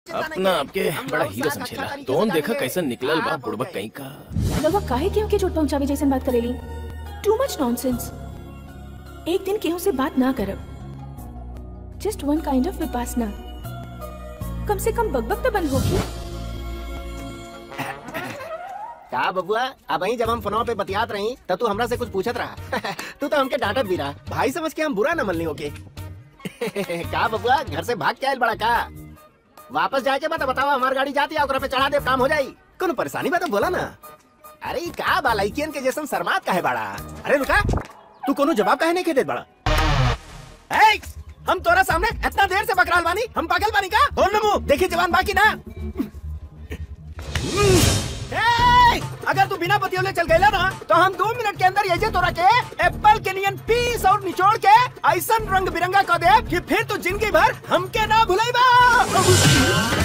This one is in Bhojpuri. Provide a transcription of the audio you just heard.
अपना आपके बड़ा हीरो समझेला दोन देखा कैसे निकलल बा बुड़बक कहीं का रवा काहे केहू के चोट पहुंचावे जैसन बात करेली टू मच नॉनसेंस एक दिन केहू से बात ना करब just one kind of vipassana कम से कम बकबक तो बंद होगी का बबुआ अब ही जब हम फोनों पे बतियात रही तब तू हमरा से कुछ पूछत रहा तू तो हमके डांटत भी रहा भाई समझ के हम बुरा न मनली होके का बबुआ घर से भाग के आयल बड़ा का वापस जाके बता बताओ हमार गाड़ी जाती है ओकरा पे चढ़ा दे काम हो जाई कोनो परेशानी बा तो बोला ना अरे ई का बा लइकियन के जैसन शर्मात काहे बड़ा अरे रुका तू कोनो जवाब काहे नहीं के देत बड़ा ए, हम तोरा सामने इतना देर से बकराल बानी हम पागल बानी का बोल नमू देखी जवान बाकी ना ए, अगर तू बिना बतियोले चल गईला ना तो हम दो मिनट के अंदर ये जे तोरा के एप्पल के नियन पीस और निचोड़ के ऐसन रंग बिरंगा कर दे कि फिर तू जिंदगी भर हमके ना भुलाईबा